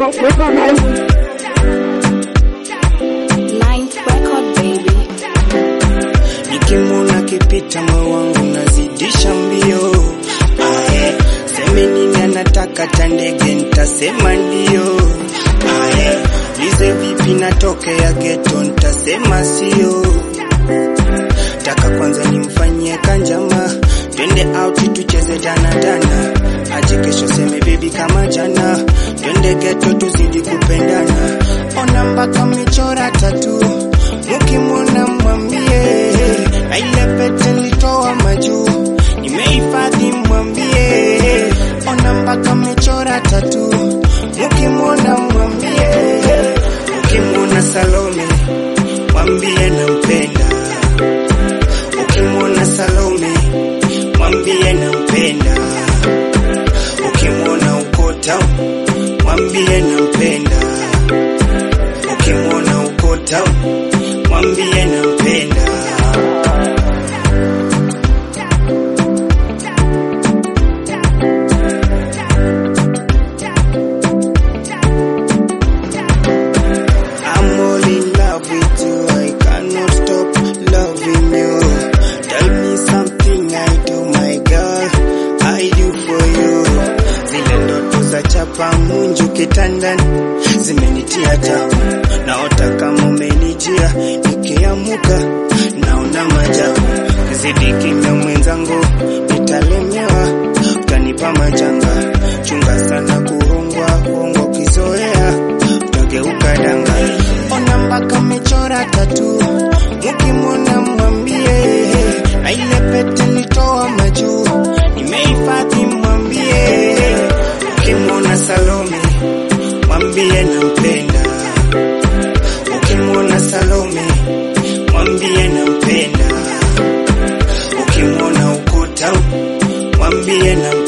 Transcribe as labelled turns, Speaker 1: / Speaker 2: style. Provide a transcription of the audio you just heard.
Speaker 1: Ninth record baby.
Speaker 2: Nikimwona kipita moyo wangu nazidisha mbio. Aye, seme nini anataka tandege, nitasema ndio. Aye, lize vipi natokea geto, nitasema sio. Taka kwanza nimfanyie kanjama, twende out tucheze dana dana. Aje kesho seme baby kama jana, twende geto tuzidi kupendana. Ona mpaka michora tatu, mukimwona mwambie, na ile pete nilitoa majuu, nimehifadhi mwambie. Ona mpaka michora tatu, mukimwona mwambie, ukimwona Salome mwambie nampenda Ukimwona Salome mwambie nampenda, ukimwona Ukota mwambie nampenda, ukimwona Ukota mwambie nampenda. I'm all in love with you. I cannot stop loving you. Tell me something I do, my girl. I do for you. Zile ndoto za chapa munju kitandani zimenitia tabu. Naota kama umenijia, nikiamuka naona majabu. Zidi kimya mwenzangu, nitalemewa, utanipa majanga. Chunga sana kuhongwa, hongo kizoea utageuka danga. Ona mpaka mechora tatu, mukimwona mwambie, na ile pete nilitoa majuu, nimehifadhi mwambie. Ukimwona Salome mwambie nampenda, ukimwona Salome mwambie nampenda, ukimwona Ukuta mwambie nampenda.